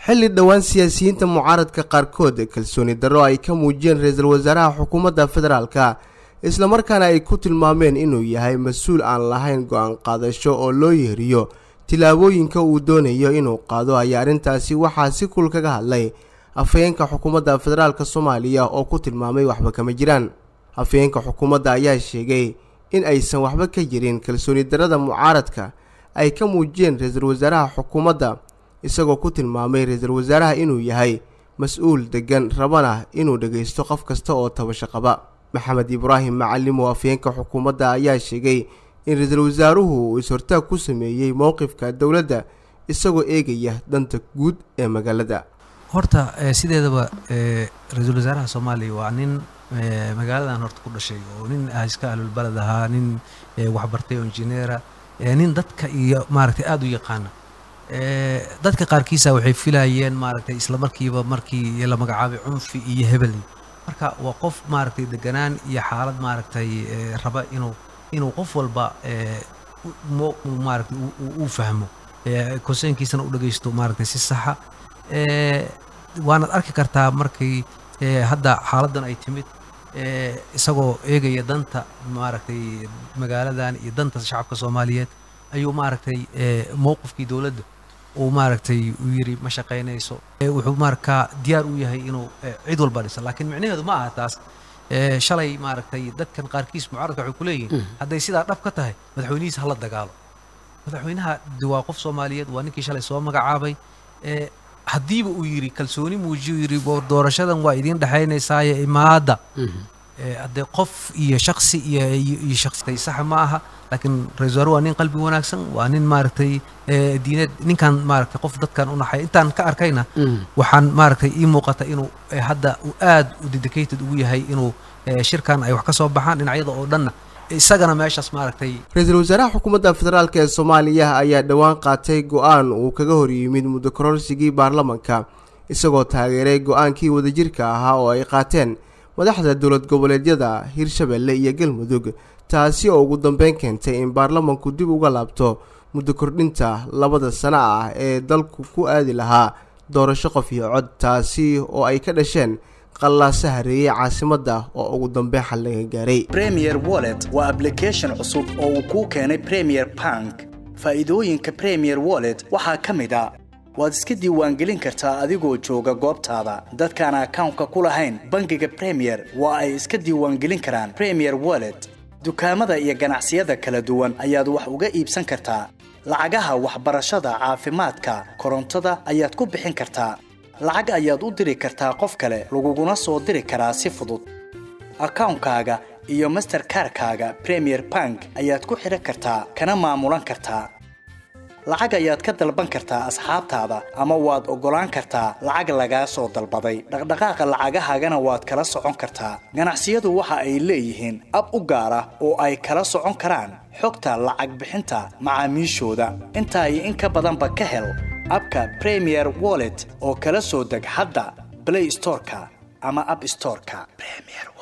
xilli dhowaan siyaasiyiinta mucaaradka qaarkood kalsooni darro ay ka muujiyeen ra-iisul wasaaraha xukuumadda federaalka islamarkaana ay ku tilmaameen inuu yahay mas-uul aan lahayn go-aan qaadasho oo loo yeeriyo tillaabooyinka uu doonayo inuu qaado ayaa arrintaasi waxaa si kul kaga hadlay afhayeenka xukuumadda federaalk soomaaliya oo ku tilmaamay waxba kama jiraan afhayeenka xukuumadda ayaa sheegay in aysan waxba ka jirin kalsooni darrada mucaaradka ay ka muujiyeen ra-iisul wasaaraha xukuumadda isagoo ku tilmaamay ra-iisul wasaaraha inuu yahay mas-uul deggan rabana inuu dhagaysto qof kasta oo tabasho qaba maxamed ibraahim macalim oo afhayeenka xukuumadda ayaa sheegay in ra-iisul wasaaruhu uu is-hortaag ku sameeyey mowqifka dowladda isagoo eegaya danta guud ee magaalada horta sideedaba ra-iisul wasaaraha soomaaliya waa nin magaaladan horta ku dhashay oo nin iska ahlulbaled ahaa nin waxbartay oo injineera nin dadka iyo maaragtay aada u yaqaana dadka qaarkiisa waxay filayeen maaragtay isla markiiba markii la magacaabay cunfi iyo hebel marka waa qof maaragtay deganaan iyo xaalad maaragtay raba inuu inuu qof walba maaragtay uu fahmo konseynkiisana u dhagaysto maaragtay si saxa waanaad arki kartaa markii hadda xaaladdan ay timid isagoo eegaya danta maaragtay magaaladan iyo danta shacabka soomaaliyeed ayuu maaragtay mowqifkii dowladda uu maaragtay uu yidhi ma shaqaynayso wuxuu markaa diyaar u yahay inuu cid walba dhisa laakiin micnaheedu ma aha taas shalay maaragtay dadkan qaarkiis mucaaradka waxay ku leeyihiin hadday sidaa dhab ka tahay madaxweynihiisa hala dagaalo madaxweynaha waa qof soomaaliyeed waa ninkii shalay soo magacaabay haddiiba uu yidhi kalsooni muujiyo yidhi doorashadan waa idiin dhexaynaysaaye imaadda haddee qof iyo shaksi iyo shaksi saxa ma aha laakiin ra-isul wasaare waa nin qalbi wanaagsan waa nin maaragtay diineed ninkan maaragtay qof dadkan u naxay intaan ka arkayna waxaan maaragtay ii muuqata inuu hadda uu aad u dedicated ugu yahay inuu shirkan ay wax ka soo baxaan dhinacyada oo dhanna isagana meeshaas maaragtay ra-iisul wasaaraha xukuumadda federaalk ee soomaaliya ayaa dhowaan qaatay go-aan uu kaga hor yimid muddo kororsigii baarlamanka isagoo taageeray go-aankii wadajirka ahaa oo ay qaateen madaxda dowlad goboleedyada hirshabelle iyo galmudug taasi oo ugu dambeyn keentay in baarlamanku dib uga laabto muddo kordhinta labada sano ah ee dalku ku aadi lahaa doorasho qof iyo cod taasi oo ay ka dhasheen qallaase hareeyey caasimadda oo ugu dambeyn xal laga gaaray premier wallet waa ablication cusub oo uu kuu keenay premier bank faa'iidooyinka premier wallet waxaa ka mid a waad iska diiwaangelin kartaa adigoo jooga goobtaada dadkaan akawnka ku lahayn bangiga premier waa ay iska diiwaangelin karaan premier wallet dukaamada iyo ganacsiyada kala duwan ayaad wax uga iibsan kartaa lacagaha waxbarashada caafimaadka korontada ayaad ku bixin kartaa lacag ayaad u diri kartaa qof kale laguguna soo diri karaa si fudud akawnkaaga iyo masterkarkaaga premier bank ayaad ku xidhan kartaa kana maamulan kartaa lacag ayaad ka dalban kartaa asxaabtaada ama waad oggolaan kartaa lacag lagaa soo dalbaday dhaqdhaqaaqa lacagahaagana waad kala socon kartaa ganacsiyadu waxa ay leeyihiin ab u gaar ah oo ay kala socon karaan xogta lacag bixinta macaamiishooda intaa iyo in ka badanba ka hel abka premier wallet oo kala soo deg hadda blay storeka ama ab storeka